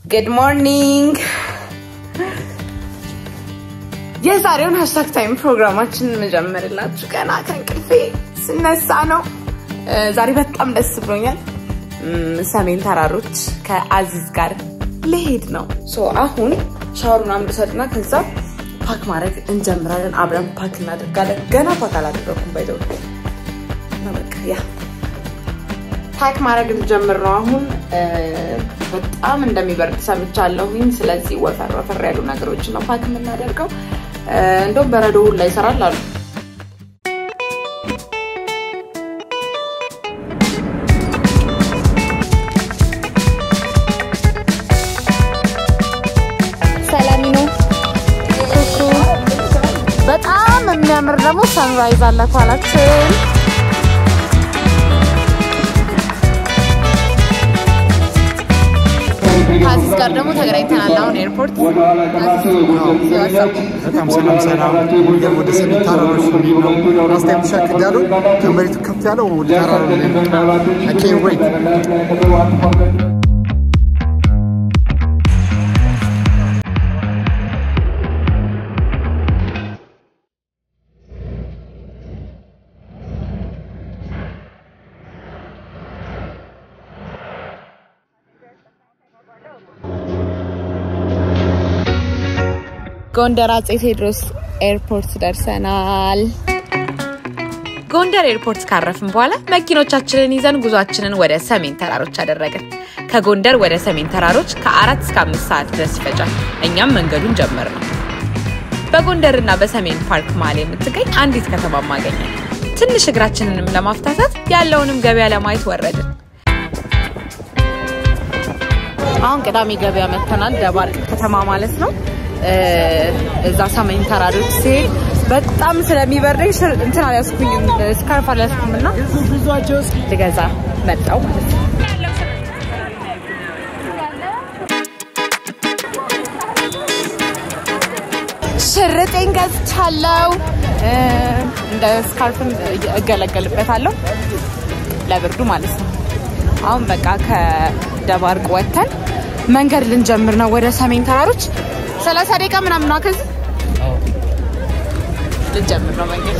ጉድ ሞርኒንግ። የዛሬውን ሀሽታግ ታይም ፕሮግራማችንን መጀመርላችሁ ገና ከእንቅልፌ ስነሳ ነው። ዛሬ በጣም ደስ ብሎኛል። ሰሜን ተራሮች ከአዚዝ ጋር ልሄድ ነው። ሶ አሁን ሻወር ምናምን ልውሰድና ከዛ ፓክ ማድረግ እንጀምራለን። አብረን ፓክ እናደርጋለን። ገና ፓክ አላደረኩም ባይዘው በቃ ያ ፓክ ማድረግ ልጀምር ነው አሁን። በጣም እንደሚበርድ ሰምቻለሁኝ። ስለዚህ ወፈር ወፈር ያሉ ነገሮችን ነው ፓክ የምናደርገው። እንደውም በረዶ ሁላ ይሰራል አሉ። ሰላሚ ነው። ኩኩ በጣም የሚያምር ደግሞ ሰንራይዝ አለ ኋላችን። ከአዚዝ ጋር ደግሞ ተገናኝተናል። አሁን ኤርፖርት በጣም ሰላም ሰላም። ወደ ወደ ሰሜን ተራሮች የሚሄድ ነው። ላስት ታይም ሻክ ያለው ከመሬቱ ከፍ ያለው ወደ ተራራ ላይ I can't wait. ጎንደር አጼ ቴዎድሮስ ኤርፖርት ደርሰናል። ጎንደር ኤርፖርት ካረፍን በኋላ መኪኖቻችንን ይዘን ጉዟችንን ወደ ሰሜን ተራሮች አደረግን። ከጎንደር ወደ ሰሜን ተራሮች ከአራት እስከ አምስት ሰዓት ድረስ ይፈጃል። እኛም መንገዱን ጀመር ነው። በጎንደርና በሰሜን ፓርክ መሀል የምትገኝ አንዲት ከተማ ማገኘን። ትንሽ እግራችንንም ለማፍታታት ያለውንም ገበያ ለማየት ወረድን። አሁን ቅዳሜ ገበያ መተናል። ደባርቅ ከተማ ማለት ነው። እዛ ሰሜን ተራሮች ሲሄድ በጣም ስለሚበርደኝ ሽር- እንትን አልያዝኩኝም ስካርፍ አልያዝኩም እና ልገዛ መጣው ማለት ነው። ሽርጤን ገዝቻለሁ። እ፣ እንደ ስካርፍም እገለገልበታለሁ ለብርዱ ማለት ነው። አሁን በቃ ከደባርቅ ወጥተን መንገድ ልንጀምር ነው ወደ ሰሜን ተራሮች። ሰላሳ ደቂቃ ምናምን ነው ከዚህ ልንጀምር ነው መንገድ።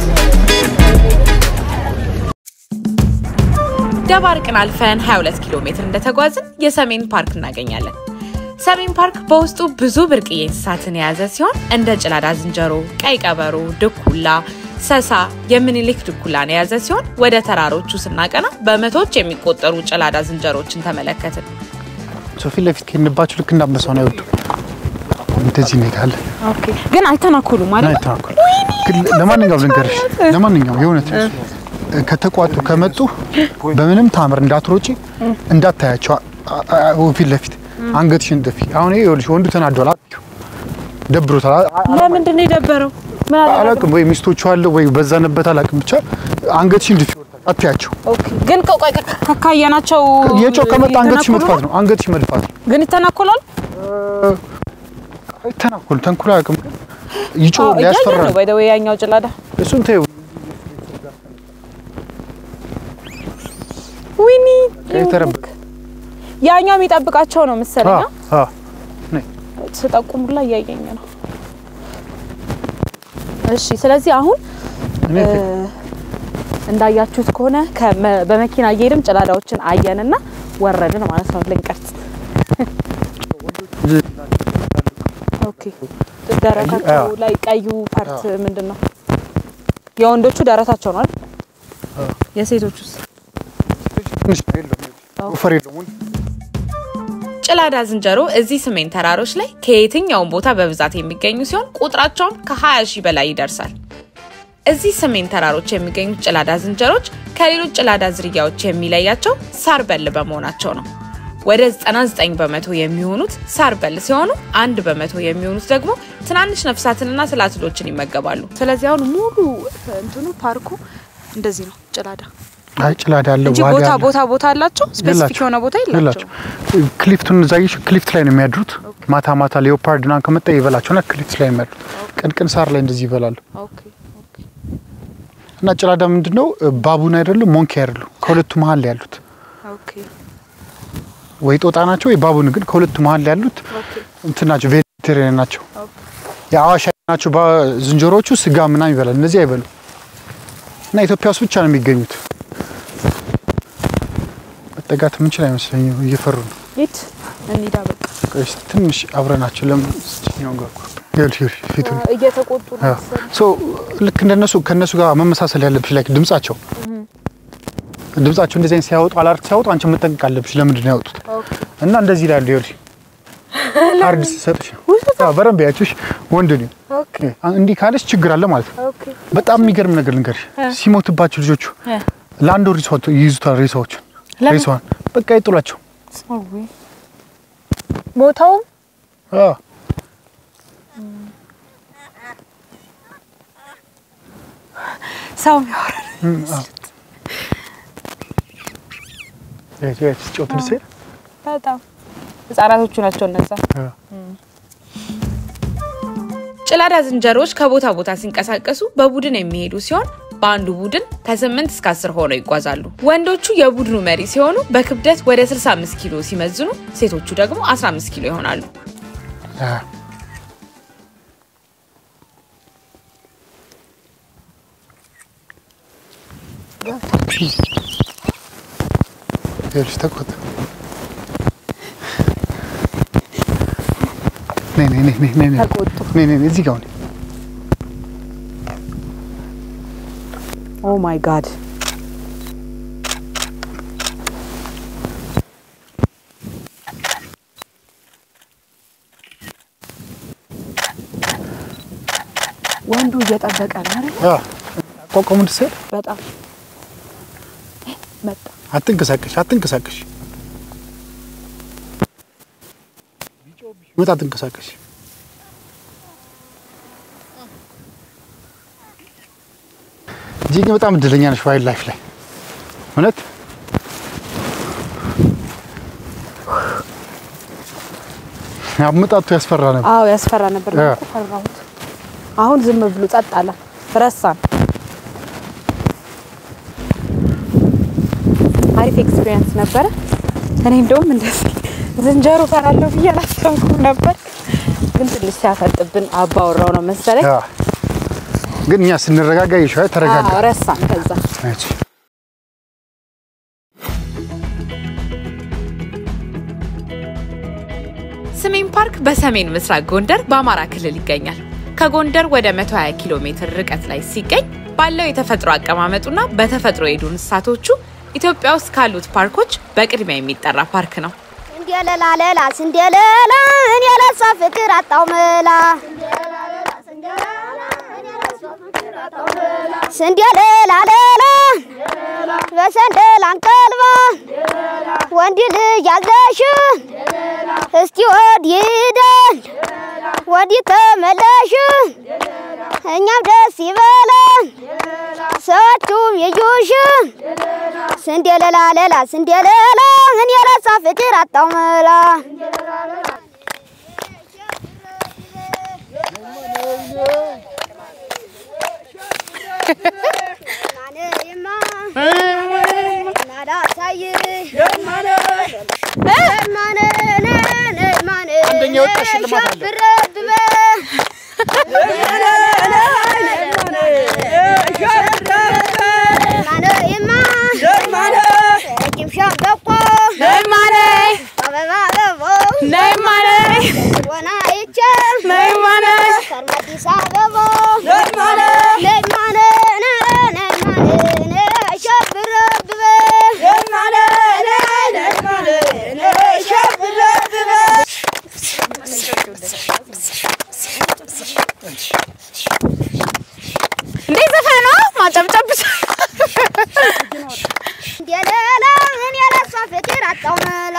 ደባርቅን አልፈን 22 ኪሎ ሜትር እንደተጓዝን የሰሜን ፓርክ እናገኛለን። ሰሜን ፓርክ በውስጡ ብዙ ብርቅዬ እንስሳትን የያዘ ሲሆን እንደ ጭላዳ ዝንጀሮ፣ ቀይ ቀበሮ፣ ድኩላ፣ ሰሳ፣ የምኒልክ ድኩላን የያዘ ሲሆን ወደ ተራሮቹ ስናቀና በመቶዎች የሚቆጠሩ ጭላዳ ዝንጀሮችን ተመለከትን። ሰው ፊት ለፊት ከሄድንባቸው ልክ እንዳንበሳው ነው አይወዱም። እንደዚህ እንሄዳለን። ግን አይተናኮሉም እና ማለት አይተናኮል። ግን ለማንኛውም ልንገርሽ፣ ለማንኛውም የእውነት ከተቋጡ ከመጡ በምንም ታምር እንዳትሮጪ እንዳታያቸው። አ- አ- አ- ፊት ለፊት አንገትሽን ጥፊ። አሁን ይሄ ይኸውልሽ ወንዱ ተናዷል፣ አትይው፣ ደብሮታል። አ- አ- ለምንድን ነው የደበረው? ምን አደረገ? አላውቅም ወይ ሚስቶቹ አለ ወይ በዛንበት አላውቅም። ብቻ አንገትሽን ድፊ፣ አትያቸው። ኦኬ። ግን ቆይ ቆይ ቆይ፣ ካየናቸው የጮህ ከመጣ አንገትሽ ይተናኮሉ መጥፋት ነው? ነው። አንገትሽ መድፋት ነው። ግን ይተናኮላል። አይተናኮል ተንኩል አያውቅም። ግን ይጮህ አዎ፣ እያየን ያስፈራል። ነው። ባይ ዘ ዌይ ያኛው ጭላዳ እሱን ተይው። ዊኒ የተረበ ያኛው የሚጠብቃቸው ነው መሰለኝ። አዎ አዎ ነይ ስጠቁሙላ እያየኝ ነው። እሺ፣ ስለዚህ አሁን እኔ እ፣ እንዳያችሁት ከሆነ ከመ- በመኪና እየሄድን ጭላዳዎችን አየንና ወረድን ማለት ነው ልንቀርጽ። ኦኬ። ደረታቸው አዎ። ላይ ቀዩ ፓርት ምንድን ነው? የወንዶቹ ደረታቸው ነው አይደል? የሴቶቹስ? ትንሽ ነው የለውም ወፈር የለውም። ጭላዳ ዝንጀሮ እዚህ ሰሜን ተራሮች ላይ ከየትኛውም ቦታ በብዛት የሚገኙ ሲሆን ቁጥራቸውም ከ20 ሺህ በላይ ይደርሳል። እዚህ ሰሜን ተራሮች የሚገኙት ጭላዳ ዝንጀሮች ከሌሎች ጭላዳ ዝርያዎች የሚለያቸው ሳር በል በመሆናቸው ነው። ወደ 99 በመቶ የሚሆኑት ሳር በል ሲሆኑ አንድ በመቶ የሚሆኑት ደግሞ ትናንሽ ነፍሳትንና ትላትሎችን ይመገባሉ። ስለዚህ አሁን ሙሉ እንትኑ ፓርኩ እንደዚህ ነው ጭላዳ አይ ጭላዳ አለ እንጂ ዋጋ ቦታ አለ። ቦታ ቦታ አላቸው። ስፔሲፊክ የላቸው። የሆነ ቦታ የላቸው። የላቸው ክሊፍቱን እዛ ይሽ ክሊፍት ላይ ነው የሚያድሩት። ማታ ማታ ሌኦፓርድ ና ከመጣ ይበላቸውና ክሊፍት ላይ ነው የሚያድሩት። ቀን ቀን ሳር ላይ እንደዚህ ይበላሉ። ኦኬ ኦኬ እና ጭላዳ ምንድን ነው ባቡን አይደሉም ሞንኪ አይደሉም። ከሁለቱ መሀል ላይ ያሉት ኦኬ ወይ ጦጣ ናቸው ወይ ባቡን፣ ግን ከሁለቱ መሀል ያሉት እንትን ናቸው፣ ቬጀቴሪያን ናቸው። የአዋሽ ናቸው ባ- ዝንጀሮዎቹ ስጋ ምናምን ይበላል፣ እነዚህ አይበሉ እና ኢትዮጵያ ውስጥ ብቻ ነው የሚገኙት። መጠጋት የምንችል አይመስለኝም፣ እየፈሩ ነው። ሂድ እንሂዳ በቃ ቆይ እስኪ ትንሽ አብረናቸው ለምን ስችኛው ጋር እኮ ይኸውልሽ፣ ይኸውልሽ ፊቱን እየተቆጡ ነው አዎ። ሶ ልክ እንደነሱ ከነሱ ጋር መመሳሰል ያለብሽ ላይ ድምጻቸው ድምጻቸው እንደዚህ አይነት ሲያወጡ አላርት ሲያወጡ አንቺ መጠንቀቅ አለብሽ። ለምንድን ነው ያወጡት? እና እንደዚህ ይላሉ። ይኸውልሽ ካርድ ሲሰጥሽ አዎ፣ በደንብ ያችሽ ወንድ ነው እንዲህ ካለች ችግር አለ ማለት ነው። በጣም የሚገርም ነገር ልንገርሽ፣ ሲሞትባቸው ልጆቹ ለአንድ ወር ይዘዋት ይይዙታል ሬሳዎችን ሬሳዋን በቃ ይጥሏቸው። ሞተውም አዎ ሰው የሚያወራ ያቺ ያቺ ጮት ልሴ በጣም ህጻናቶቹ ናቸው እነዛ። ጭላዳ ዝንጀሮዎች ከቦታ ቦታ ሲንቀሳቀሱ በቡድን የሚሄዱ ሲሆን በአንዱ ቡድን ከ8 እስከ 10 ሆነው ይጓዛሉ። ወንዶቹ የቡድኑ መሪ ሲሆኑ በክብደት ወደ 65 ኪሎ ሲመዝኑ፣ ሴቶቹ ደግሞ 15 ኪሎ ይሆናሉ። ይኸውልሽ ተቆጣ። ነይ ነይ ነይ ነይ ነይ ነይ ተቆጡ። ነይ ነይ ነይ እዚህ ጋር ሁኚ። ኦ ማይ ጋድ ወንዱ እየጠበቀ ነው አይደል? አዎ አቋቋሙ ደስ አይል? በጣም መጣ። አትንቀሳቀሽ አትንቀሳቀሽ መጣ አትንቀሳቀሽ እጅግ በጣም እድለኛ ነሽ ዋይልድ ላይፍ ላይ እውነት አመጣጡ ያስፈራ ነበር አዎ ያስፈራ ነበር። ያ። እኮ ፈራሁት። አሁን ዝም ብሎ ጸጥ አለ። ረሳን። አሪፍ ኤክስፒሪየንስ ነበረ። እኔ እንደውም እንደዚህ ዝንጀሮ ፈራለሁ ብዬ አላሰብኩም ነበር፣ ግን ትንሽ ሲያፈጥብን አባወራው ነው መሰለኝ። ያ። ግን እኛ ስንረጋጋ ይሻ ተረጋጋ አዎ ረሳን። ከዛ ነች ሰሜን ፓርክ በሰሜን ምስራቅ ጎንደር በአማራ ክልል ይገኛል። ከጎንደር ወደ 120 ኪሎ ሜትር ርቀት ላይ ሲገኝ ባለው የተፈጥሮ አቀማመጡና በተፈጥሮ የዱር እንስሳቶቹ ኢትዮጵያ ውስጥ ካሉት ፓርኮች በቅድሚያ የሚጠራ ፓርክ ነው። ስንዴለላ ለላ ስንዴለላ እኔ ለሷ ፍቅር አጣው መላ ስንዴለላ ለላ በሰንደል አንቀልባ ወንድ ልጅ ያዘሽ እስቲ ወዲህ ሂደን ወዲህ ተመለሽ እኛም ደስ ይበለን ሰዎቹም ይዩሽ ስንዴለላ ለላ ስንዴለላ እኔ ለሷ ፍቅር አጣው መላ አንደኛ የወጣ ሽልማት አለ። እንዴ ዘፈን ነው ማጨብጨብ ብቻ። እንደሌላ እኔ ለሷ ፍቅር አጣው መላ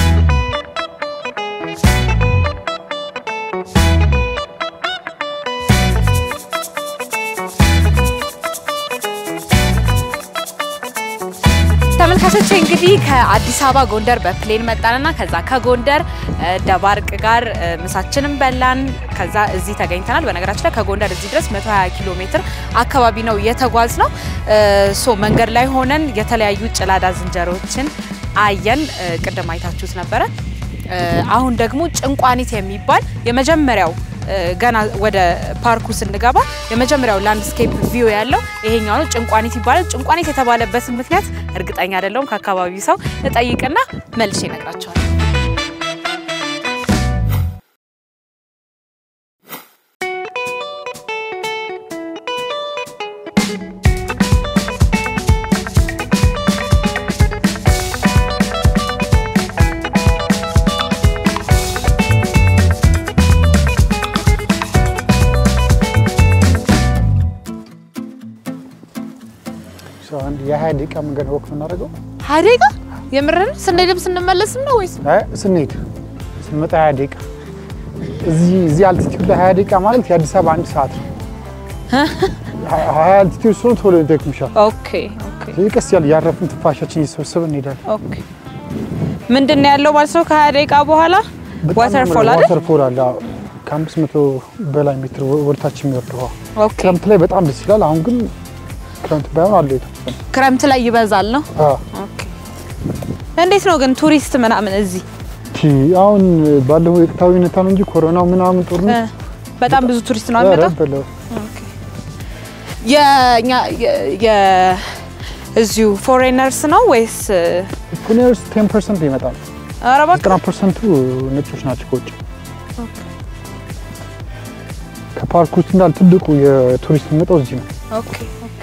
ተመልካቾች እንግዲህ ከአዲስ አበባ ጎንደር በፕሌን መጣንና ከዛ ከጎንደር እ፣ ደባርቅ ጋር እ፣ ምሳችንን በላን። ከዛ እዚህ ተገኝተናል። በነገራችን ላይ ከጎንደር እዚህ ድረስ 120 ኪሎ ሜትር አካባቢ ነው የተጓዝ ነው። ሶ መንገድ ላይ ሆነን የተለያዩ ጭላዳ ዝንጀሮችን አየን። እ፣ ቅድም አይታችሁት ነበረ። እ፣ አሁን ደግሞ ጭንቋኒት የሚባል የመጀመሪያው እ፣ ገና ወደ ፓርኩ ስንገባ የመጀመሪያው ላንድስኬፕ ቪው ያለው ይሄኛው ነው። ጭንቋኒት ይባላል። ጭንቋኒት የተባለበትን ምክንያት እርግጠኛ አይደለሁም። ከአካባቢው ሰው እጠይቅና መልሼ እነግራቸዋለሁ። ሰው አንድ የሀያ ደቂቃ መንገድ ወቅት የምናደርገው ሀያ ደቂቃ የምርን ስንሄድም ስንመለስም ነው ወይስ አይ፣ ስንሄድ ስንመጣ ሀያ ደቂቃ እዚህ እዚህ አልቲቲዩድ ላይ ሀያ ደቂቃ ማለት የአዲስ አበባ አንድ ሰዓት ነው። ሀያ አልቲቲዩድ ስለሆነ ቶሎ ይደክምሻል። ኦኬ ኦኬ ስለዚህ ቀስ ያለ ያረፍን ትንፋሻችን እየሰበሰብን እንሄዳለን። ኦኬ ምንድን ነው ያለው ማለት ነው? ከሀያ ደቂቃ በኋላ ዋተርፎል አይደል? ዋተርፎል አለ። አዎ። ከአምስት መቶ በላይ ሜትር ወደታች የሚወርድ ውሃ ኦኬ ክረምት ላይ በጣም ደስ ይላል። አሁን ግን ክረምት ባይሆን አለ የተወሰነ ክረምት ላይ ይበዛል ነው። አዎ። ኦኬ እንዴት ነው ግን ቱሪስት ምናምን እዚህ ቺ አሁን ባለው ወቅታዊ ሁኔታ ነው እንጂ ኮሮናው ምናምን እ፣ ጦርነት በጣም ብዙ ቱሪስት ነው ኧረ የሚመጣው። በለው የኛ የ- የ- እዚሁ ፎሬነርስ ነው ወይስ ፑኔርስ ቴን ፐርሰንት ይመጣል። ኧረ እባክህ ዘጠና ፐርሰንቱ ነጮች ናቸው ከውጭ። ከፓርክ ውስጥ እንዳል ትልቁ የቱሪስት የሚመጣው እዚህ ነው። ኦኬ ኦኬ።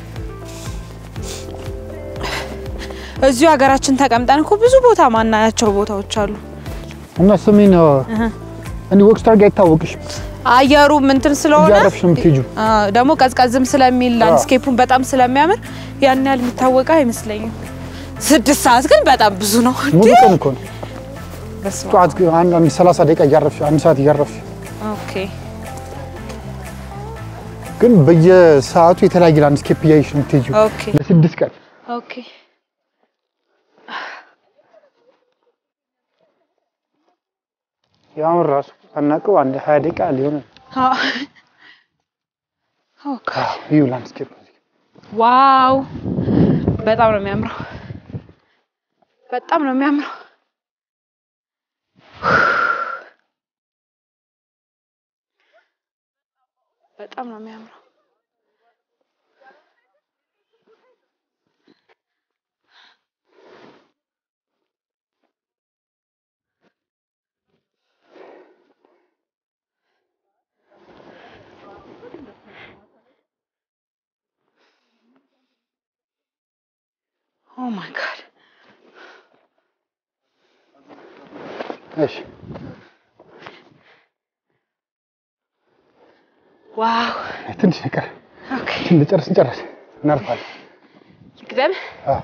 እዚሁ ሀገራችን ተቀምጠን እኮ ብዙ ቦታ ማናያቸው ቦታዎች አሉ። እና ስሜን እኔ ወክስታር ጋር አይታወቅሽም አየሩ ምንትን ስለሆነ እያረፍሽ ነው የምትሄጂው። አ፣ ደግሞ ቀዝቀዝም ስለሚል ላንድስኬፑን በጣም ስለሚያምር ያን ያህል የሚታወቀ አይመስለኝም። ስድስት ሰዓት ግን በጣም ብዙ ነው። ሙሉ ቀን እኮ ነው። በስመ አብ። ጠዋት ግን አንድ አንድ 30 ደቂቃ እያረፍሽ አንድ ሰዓት እያረፍሽ ኦኬ ግን በየሰዓቱ የተለያየ ላንድስኬፕ እያየሽ ነው የምትሄጂው ኦኬ ለስድስት ቀን። ኦኬ ያሁን ራሱ አናውቀው አንድ 20 ደቂቃ ሊሆን አ፣ ኦኬ ይሁ ላንድስኬፕ ዋው በጣም ነው የሚያምረው። በጣም ነው የሚያምረው። በጣም ነው የሚያምረው። ኦ ማይ ጋድ እሺ ዋው ትንሽ ነገር ኦኬ እንጨርስ እንጨርስ እናርፋለን። ይቅደም አዎ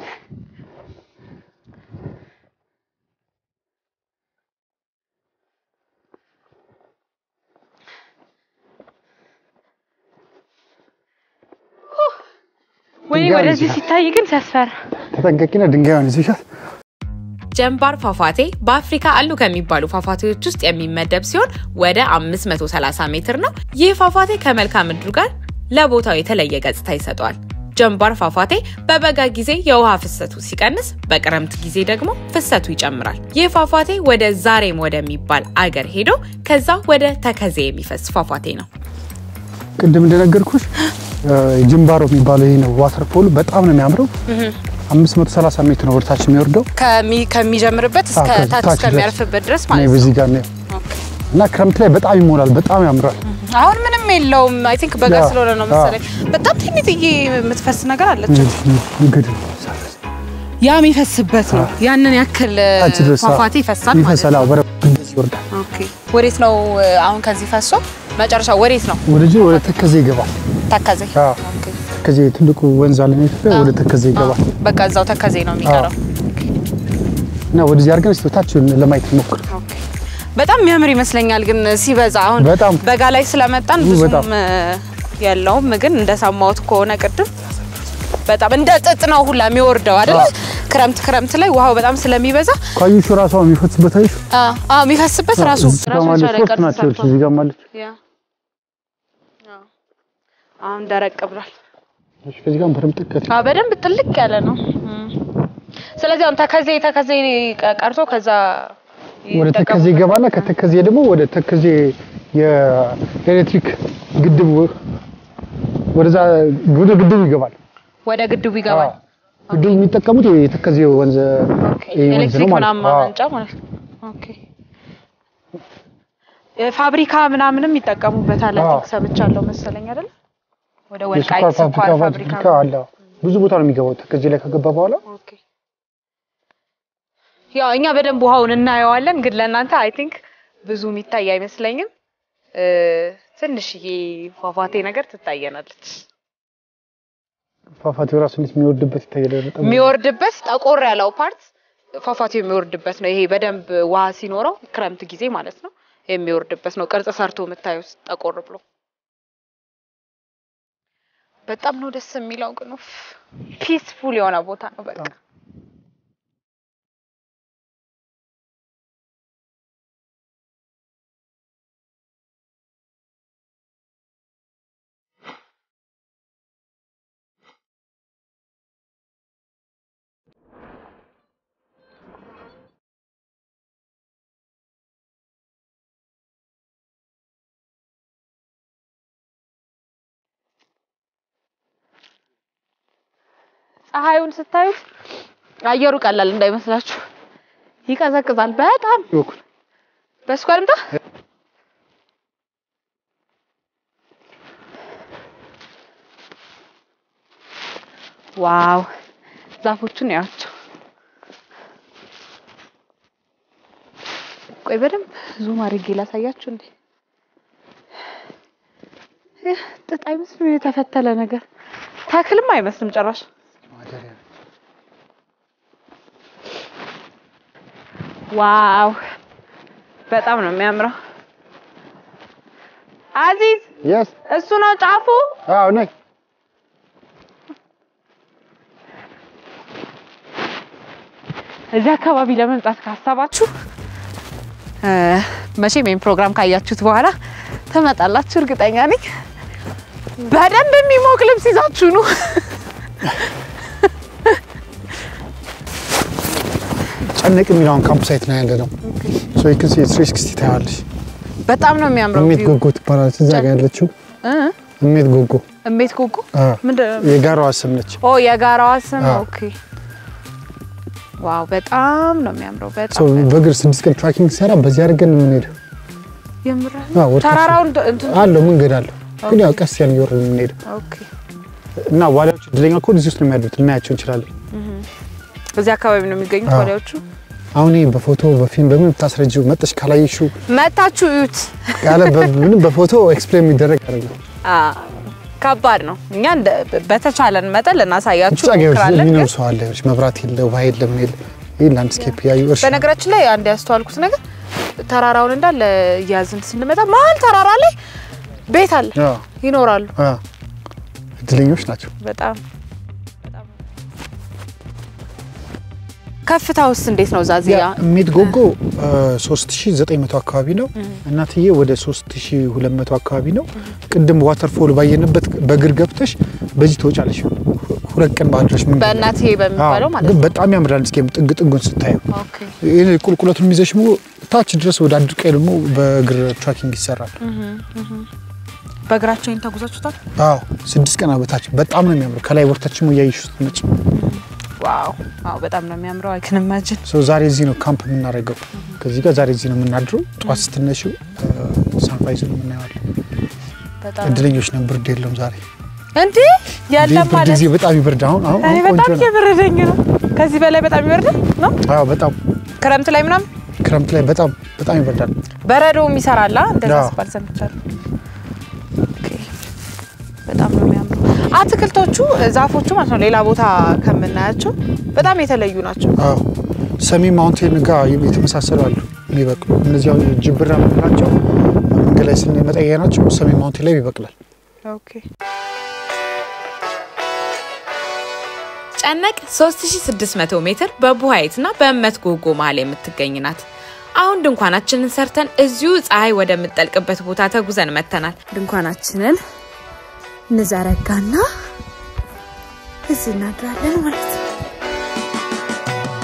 ወይኔ ድንጋይ ወደዚህ ይችላል። ሲታይ ግን ሲያስፈራ ተጠንቀቂና ድንጋዩን ይዘሻል። ጀንባር ፏፏቴ በአፍሪካ አሉ ከሚባሉ ፏፏቴዎች ውስጥ የሚመደብ ሲሆን ወደ 530 ሜትር ነው። ይህ ፏፏቴ ከመልክዓ ምድሩ ጋር ለቦታው የተለየ ገጽታ ይሰጠዋል። ጀንባር ፏፏቴ በበጋ ጊዜ የውሃ ፍሰቱ ሲቀንስ፣ በክረምት ጊዜ ደግሞ ፍሰቱ ይጨምራል። ይህ ፏፏቴ ወደ ዛሬም ወደሚባል አገር ሄዶ ከዛ ወደ ተከዜ የሚፈስ ፏፏቴ ነው። ቅድም እንደነገርኩሽ ጅምባሮ የሚባለው ይሄ ነው ዋተርፎሉ በጣም ነው የሚያምረው። 530 ሜትር ነው ወደታች የሚወርደው ከሚ- ከሚጀምርበት እስከ አዎ፣ ታች ታች እስከሚያርፍበት ድረስ እኔ ማለት ነው። በዚህ ጋር ነው እና ክረምት ላይ በጣም ይሞላል፣ በጣም ያምራል። አሁን ምንም የለውም። አይ ቲንክ በጋ ያ፣ ስለሆነ ነው መሰለኝ። በጣም ትንጥዬ የምትፈስ ነገር አለች። እንግዲህ ያ የሚፈስበት ነው። ያንን ያክል ታች ድረስ አዎ፣ ፏፏቴ ይፈሳል ማለት ይፈሳል። ነው። አዎ፣ በረዶ ድረስ ይወርዳል። ኦኬ። ወዴት ነው አሁን ከዚህ ፈሶ መጨረሻ ወዴት ነው? ወደዚህ ወደ ተከዜ ይገባል። ተከዜ። አዎ፣ ኦኬ። ተከዜ ትልቁ ወንዝ አለ ኢትዮጵያ፣ ወደ ተከዜ ይገባል በቃ እዛው ተከዜ ነው የሚቀረው። እና ወደዚህ አድርገን እስኪ ታች ለማየት ሞክር። ኦኬ። በጣም የሚያምር ይመስለኛል ግን ሲበዛ አሁን በጣም በጋ ላይ ስለመጣን ውይ፣ ብዙም በጣም። እ፣ የለውም ግን እንደሰማሁት ከሆነ ቅድም በጣም እንደ ጥጥ ነው ሁላ የሚወርደው አይደል? አዎ። ክረምት ክረምት ላይ ውሃው በጣም ስለሚበዛ ካዩሹ ራሷ የሚፈስበት አይሽ አ አዎ የሚፈስበት ራሱ እዚህ ጋር ራሱ ማለት የቻለ ሶስት ቅርጽ ናቸው። ሰርቷል። እዚህ ጋር ማለት ያ አዎ። አሁን ደረቅ ብሏል። እሺ፣ ከዚህ ጋር በደምብ ጥቅት አዎ በደንብ ጥልቅ ያለ ነው። እም። ስለዚህ አሁን ተከዜ ተከዜ ቀ- ቀርቶ ከዛ ወደ ይጠቀሙ- ተከዜ ይገባና ከተከዜ ደግሞ ወደ ተከዜ የኤሌክትሪክ ግድብ ወደዛ ወደ ግድቡ ይገባል። ወደ ግድቡ ይገባል። አዎ። ግድቡ የሚጠቀሙት የተከዜ ወንዝ ኦኬ ይሄ ወንዝ ነው ኤሌክትሪክ ማለት ምናምን ነው። አዎ። ማመንጫ ማለት ነው። ኦኬ ፋብሪካ ምናምንም ይጠቀሙበታል። አይ አዎ። ቲንክ ሰምቻለሁ መሰለኝ አይደል? ወደ የስኳር ወልቃይት ስኳር ፋብሪካ ፋብሪካ ፋብሪካ አለ። ብዙ ቦታ ነው የሚገባው። ተከዜ ላይ ከገባ በኋላ ኦኬ ያው እኛ በደንብ ውሃውን እናየዋለን፣ ግን ለእናንተ አይ ቲንክ ብዙ የሚታይ አይመስለኝም። እ ትንሽዬ ፏፏቴ ነገር ትታየናለች። ፏፏቴው ራሱ እንዴት የሚወርድበት ይታያል። በጣም የሚወርድበት ጠቆር ያለው ፓርት ፏፏቴው የሚወርድበት ነው። ይሄ በደንብ ውሃ ሲኖረው ክረምት ጊዜ ማለት ነው የሚወርድበት ነው። ቅርጽ ሰርቶ የምታዩት ጠቆር ብሎ በጣም ነው ደስ የሚለው። ግን ፒስፉል የሆነ ቦታ ነው በቃ ፀሐዩን ስታዩት አየሩ ቀላል እንዳይመስላችሁ ይቀዘቅዛል በጣም። ይወኩል በስኳር ልምጣ። ዋው ዛፎቹን ያቸው። ቆይ በደንብ ዙም አድርጌ ላሳያችሁ እንዴ። ይህ ጥጥ አይመስልም፣ የተፈተለ ነገር ተክልም አይመስልም ጭራሽ። ዋው በጣም ነው የሚያምረው። አዚዝ የስ እሱ ነው ጫፉ። አዎ ነይ እዚህ አካባቢ ለመምጣት ካሰባችሁ እ መቼም ይሄን ፕሮግራም ካያችሁት በኋላ ትመጣላችሁ እርግጠኛ ነኝ። በደንብ የሚሞቅ ልብስ ይዛችሁ ነው። ጨነቅ የሚለውን ካምፕ ሳይት ነው ያለ ነው። ሶ ዩ ካን ሲ 360 ታያለሽ። በጣም ነው የሚያምረው። እሜት ቪው። ጎጎ ትባላለች እዛ ጋር ያለችው እ እሜት ጎጎ እሜት ጎጎ አ ምንድን ነው? የጋራዋ ስም ነች። ኦ የጋራዋ ስም አዎ። ኦኬ። ዋው በጣም ነው የሚያምረው። ሶ በጣም በእግር ስድስት ቀን ትራኪንግ ሲሰራ በዚህ አድርገን ነው የምንሄደው። የምር አዎ ወደ ታች ተራራውን እንትን አለው መንገድ አለው፣ ግን ያው ቀስ ያን እየወረድን ነው የምንሄደው ኦኬ። እና ዋሊያዎቹ እድለኛ ከሆኑ እዚህ ውስጥ ነው የሚያድሩት፣ ልናያቸው እንችላለን። እዚህ አካባቢ ነው የሚገኙት አዎ። ዋሊያዎቹ። አሁን ይሄ በፎቶ በፊልም በምን ብታስረጂው መጠሽ ካላየሽው መታችሁ እዩት። ያለ ምንም በፎቶ ኤክስፕሌን የሚደረግ አይደለም። አ ከባድ ነው። እኛ እንደ በተቻለን መጠን ልናሳያችሁ ብቻ ገበሬ እንሞክራለን። የሚኖር ግን ሰው አለ፣ ይኸውልሽ መብራት የለ ውሃ የለ ምን የለ። ይህ ላንድስኬፕ ያዩ እርሻ በነገራችን ላይ አንድ ያስተዋልኩት ነገር ተራራውን እንዳለ እያዝን ስንመጣ መሀል ተራራ ላይ ቤት አለ፣ አዎ፣ ይኖራሉ። አዎ። እድለኞች ናቸው። በጣም በጣም ከፍታ ውስጥ እንዴት ነው ዛዚያ? ሜት ጎጎ 3900 አካባቢ ነው። እናትዬ ወደ 3200 አካባቢ ነው። ቅድም ዋተርፎል ባየንበት በእግር ገብተሽ በዚህ ትወጫለሽ። ሁለት ቀን ባድረሽ ምን በእናትዬ በሚባለው ማለት ግን ነው። በጣም ያምራል። እስኪ ጥግ ጥጉን ስታየው ኦኬ ይሄ ቁልቁለቱን የሚዘሽ ደግሞ ታች ድረስ ወደ አድርቃይ ደግሞ በእግር ትራኪንግ ይሰራል። በእግራቸው ይሄን ተጉዛችሁታል? አዎ ስድስት ቀን በታች በጣም ነው የሚያምረው። ከላይ ወርታችን እያየሽ ስትመጪ ዋው አዎ፣ በጣም ነው የሚያምረው። አይ ካን ኢማጂን ሰው ዛሬ እዚህ ነው ካምፕ የምናደርገው። ከዚህ ጋር ዛሬ እዚህ ነው የምናድረው። ጠዋት ስትነሺው ሳንራይዝ ነው የምናየዋለን። በጣም እድለኞች ነን። ብርድ የለውም ዛሬ እንዴ ያለም ብርድ ማለት ጊዜ በጣም ይበርድ። አሁን አሁን እኔ አሁን ቆንጆ በጣም ነው። እየበረደኝ ነው። ከዚህ በላይ በጣም ይበርዳል ነው አዎ በጣም ክረምት ላይ ምናምን ክረምት ላይ በጣም በጣም ይበርዳል። በረዶም ይሰራላ እንደዛ አዎ። ሲባል ሰምቻለሁ። ኦኬ በጣም ነው የሚያምሩ አትክልቶቹ፣ ዛፎቹ ማለት ነው ሌላ ቦታ ከምናያቸው በጣም የተለዩ ናቸው። አዎ ሰሜን ማውንቴን ጋር የተመሳሰሉ አሉ የሚበቅሉ። እነዚህ አሁን ጅብራ የምንላቸው መንገድ ላይ ስንመጣ ናቸው። ሰሜን ማውንቴን ላይ ይበቅላል። ኦኬ ጨነቅ 3600 ሜትር በቡሃይትና በእመት ጎጎ መሀል የምትገኝ ናት። አሁን ድንኳናችንን ሰርተን እዚሁ ፀሐይ ወደምትጠልቅበት ቦታ ተጉዘን መጥተናል። ድንኳናችንን እንዘረጋና እዚህ እናድራለን ማለት ነው።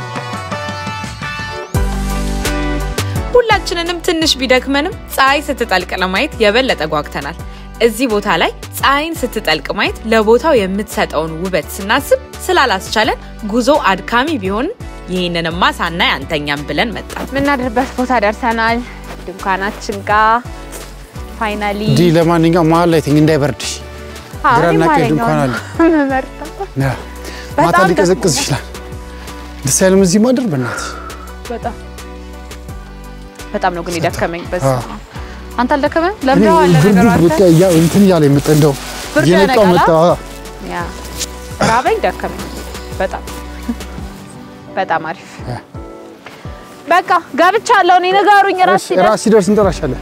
ሁላችንንም ትንሽ ቢደክመንም ፀሐይ ስትጠልቅ ለማየት የበለጠ ጓግተናል። እዚህ ቦታ ላይ ፀሐይን ስትጠልቅ ማየት ለቦታው የምትሰጠውን ውበት ስናስብ ስላላስቻለን ጉዞ አድካሚ ቢሆን ይህንንማ ሳናይ አንተኛም ብለን መጣን። የምናድርበት ቦታ ደርሰናል። ድንኳናችን ጋር ፋይናሊ እንዲህ ለማንኛውም መሀል ላይ ተኝ እንዳይበርድሽ። ግራና ቀኝ ድንኳን አለ። ያ፣ ማታ በጣም ሊቀዘቅዝ ይችላል። ደስ አይልም እዚህ ማደር በእናትህ። በጣም በጣም ነው ግን የደከመኝ። በስ አዎ። አንተ አልደከመም? እኔ ለምደዋል ብርዱ ነገሩ በቃ አንተ ያ እንትን እያለ የመጣ እንደው ብርዱ እየነቃው ያነቃላ? መጣ። አዎ። ያ ራበኝ፣ ደከመኝ። በጣም በጣም አሪፍ ያ። በቃ ገብቻለሁ። እኔ ንገሩኝ። ራስ እሺ፣ ራስ ሲደርስ እንጠራሻለን።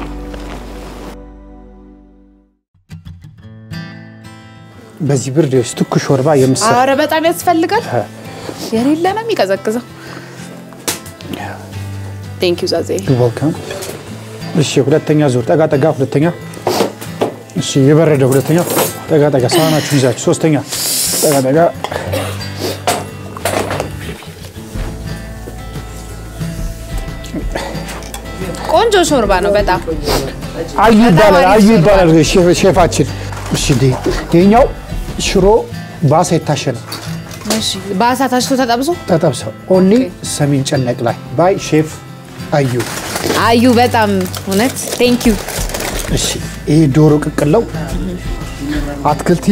በዚህ ብርድ ይኸውልሽ ትኩስ ሾርባ የምትሰራ አረ በጣም ያስፈልጋል። የሌለ ነው የሚቀዘቅዘው። ቴንክ ዩ ዛዜ። ዌልካም። እሺ፣ ሁለተኛ ዙር ጠጋ ጠጋ። ሁለተኛ እሺ፣ የበረደ ሁለተኛ ጠጋ ጠጋ። ሳህናችሁን ይዛችሁ ሶስተኛ ጠጋ ጠጋ። ቆንጆ ሾርባ ነው በጣም አዩ ይባላል። አሪፍ አዩ ሾርባ ይባላል ሼፍ- ሼፋችን። እሺ፣ እንዴ ይኸኛው ሽሮ ባሳ የታሸ ነው በአሳ ታሽቶ ተጠብሶ ተጠብሰው ኦንሊ ሰሜን ጨነቅ ላይ ባይ ሼፍ አዩ። አዩ በጣም እውነት ቴንክ ዩ እሺ ይሄ ዶሮ ቅቅለው አትክልቲ፣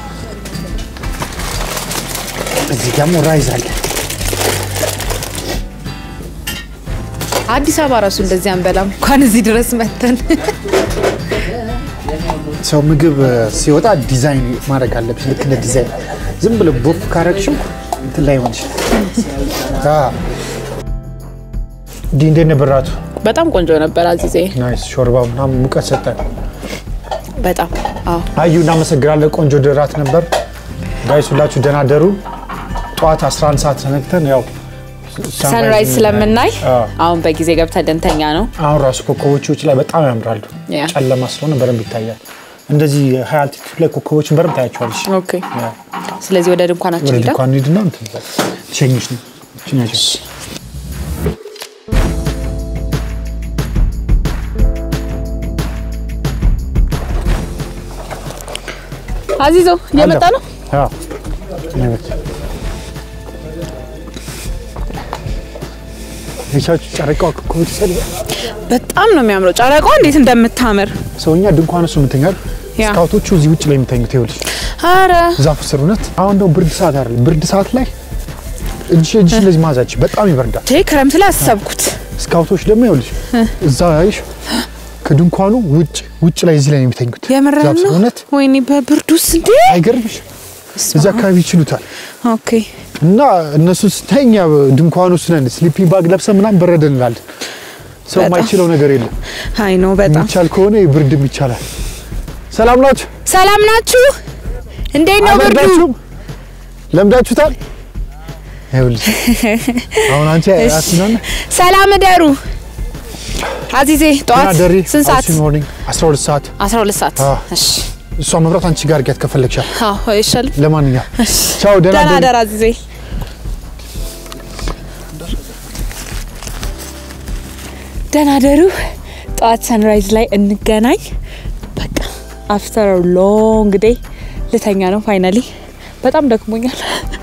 እዚህ ደግሞ ራይዝ አለ። አዲስ አበባ ራሱ እንደዚህ አንበላም እንኳን እዚህ ድረስ መተን ሰው ምግብ ሲወጣ ዲዛይን ማድረግ አለብሽ። ልክ እንደ ዲዛይን ዝም ብሎ ቦፍ ካረግሽው እንትን ላይ ሆንሽ። እንዲህ እንዴት ነበር እራቱ? በጣም ቆንጆ ነበር አዚዜ ናይስ ሾርባው ምናምን ሙቀት ሰጠን። በጣም አዎ አዩ እናመሰግናለን። ቆንጆ ድራት ነበር። ጋይስ ሁላችሁ ደህና ደሩ። ጠዋት 11 ሰዓት ተነግተን ያው ሰንራይዝ ስለምናይ አዎ። አሁን በጊዜ ገብተን ደንተኛ ነው አሁን ራሱ ኮከቦች ውጭ ላይ በጣም ያምራሉ። ያ። ጨለማ ስለሆነ በደንብ ይታያል። እንደዚህ ሀይ አልቲቱድ ላይ ኮከቦችን በደንብ ታያቸዋለሽ። ኦኬ ስለዚህ ወደ ድንኳናችን ወደ ሄዳ ድንኳን ሂድና እንትን በል። ትሸኝሽ ነው ትሸኛቸው። አዚዞ እየመጣ ነው አዎ። ይመች። የቻችሁ ጨረቃዋ ኮከቦች ሰል በጣም ነው የሚያምረው ጨረቋ እንዴት እንደምታምር ሰውኛ ድንኳን እሱ የምተኛል። ያ። ስካውቶቹ እዚህ ውጭ ላይ የሚተኙት ይኸውልሽ አረ ዛፍ ስር እውነት። አሁን ደግሞ ብርድ ሰዓት አይደለም። ብርድ ሰዓት ላይ እጅ እጅ ለዚህ ማዛች በጣም ይበርዳል። ቴ ክረምት ላይ አሰብኩት ስካውቶች ደግሞ ይኸውልሽ እዛ አይሽ ከድንኳኑ ውጭ ውጭ ላይ እዚህ ላይ ነው የሚተኙት። የምርህን ዛፍ ስር ነው እውነት ወይኔ በብርዱስ እንዴ አይገርምሽ? እዚህ አካባቢ ይችሉታል። ኦኬ እና እነሱ ስተኛ ድንኳኑ ውስጥ ነን ስሊፒንግ ባግ ለብሰን ምናምን በረደ እንላለን። ሰው በጣም። የማይችለው ነገር የለም። አይ ነው በጣም የሚቻል ከሆነ ብርድም ይቻላል። ሰላም ናችሁ? ሰላም ናችሁ እንዴት ነው ብርዱ አልበርዳችሁም? ለምዳችሁታል? ይኸውልሽ አሁን አንቺ እሺ። አስናነ ሰላም እደሩ አዚዜ ጠዋት ደሪ ስንት ሰዓት ሞርኒንግ 12 ሰዓት 12 ሰዓት አዎ። እሺ እሷ መብራት አንቺ ጋር ርጊያት ከፈለግሻል። አዎ ይሻል ለማንኛውም ቻው፣ ደህና ደህና ደሩ። ደር አዚዜ ደህና ደሩ ጠዋት ሰንራይዝ ላይ እንገናኝ በቃ አፍተር ሎንግ ዴይ ልተኛ ነው ፋይናሊ በጣም ደክሞኛል